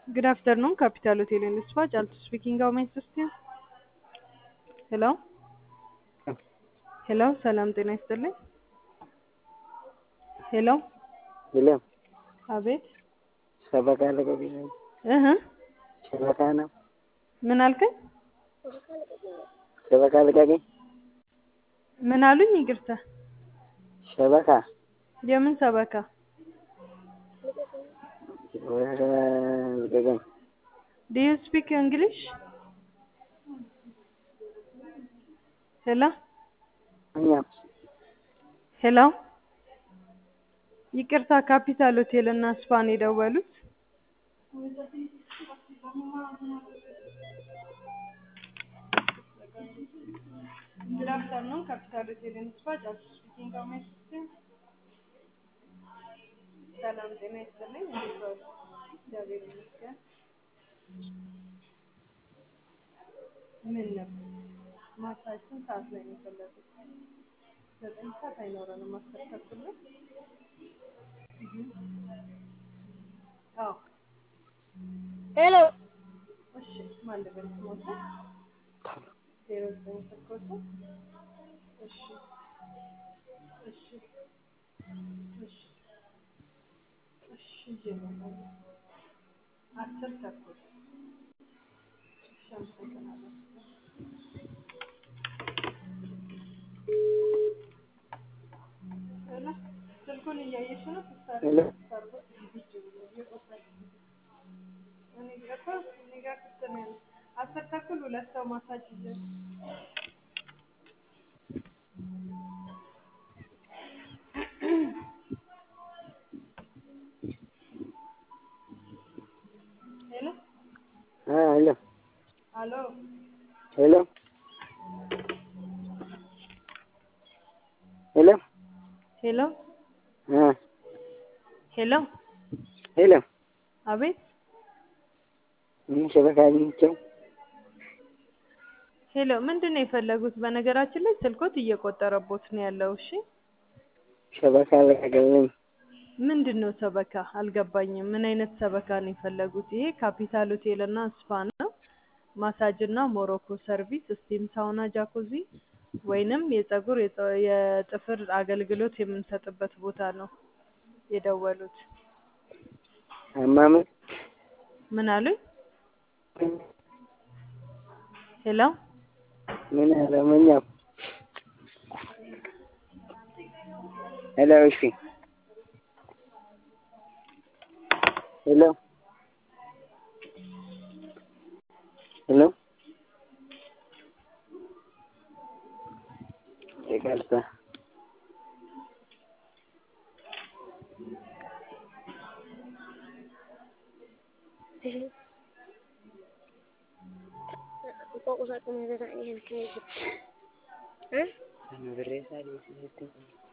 Good afternoon, Capital Hotel and Spa. Jaltu speaking. How may I assist you? Hello? ሄሎ ሰላም ጤና ይስጥልኝ። ሄሎ ሄሎ አቤት ሰበካ ልቀቂ ነው። እህ ሰበካ ነው። ምን አልከኝ? ሰበካ ልቀቂ። ምን አሉኝ? ይቅርታ። ሰበካ የምን ሰበካ? ልቀቀኝ። ዱ ዩ ስፒክ እንግሊሽ? ሄሎ እኛ ሄሎ ይቅርታ፣ ካፒታል ሆቴል እና ስፓን የደወሉት Good afternoon, Capital Hotel and Spa. ጃልቱ ስፒኪንግ ሃው ሜይ አይ አሲስት ዩ? ሰላም ጤና ይስጥልኝ። እንዴት ዋሉ? እግዚአብሔር ይመስገን። ምን ነበር? ማታችን ስንት ሰዓት ላይ ነው የፈለጉት? ዘጠኝ ሰዓት አይኖረንም፣ አስር ተኩል ነው። አዎ ሄሎ እሺ። ማን ልበል ስሞታ? ዜሮ ዘጠኝ ስልኮታ? እሺ እሺ እሺ እሺ ይዤ እመጣለሁ። አስር ተኩል እሺ፣ አመሰግናለሁ። ሄሎ ስልኩን እያየሽ ነው? ሄሎ እኔ ጋር እኮ እኔ ጋር ክፍት ነው ያለው። አስር ተኩል ሁለት ሰው ማሳጅ ይዘ ሄሎ አ ሄሎ አሎ ሄሎ ሄሎ ሄሎ አ ሄሎ ሄሎ አቤት ምን ሰበካ አግኝቼው ሄሎ ምንድን ነው የፈለጉት? በነገራችን ላይ ስልኮት እየቆጠረቦት ነው ያለው። እሺ ሰበካ ልቀቅልኝ። ምንድን ነው ሰበካ? አልገባኝም። ምን አይነት ሰበካ ነው የፈለጉት? ይሄ ካፒታል ሆቴል እና ስፓ ነው። ማሳጅ እና ሞሮኮ ሰርቪስ፣ ስቲም ሳውና፣ ጃኩዚ ወይንም የጸጉር የጠ- የጥፍር አገልግሎት የምንሰጥበት ቦታ ነው የደወሉት። አማምን ምን አሉኝ? ሄሎ ምን አለመኛው ሄሎ እሺ ሄሎ ሄሎ ይቅርታ Kok usah kemana-mana ini kan kayak gitu. Hah? ብሬ ሳሊ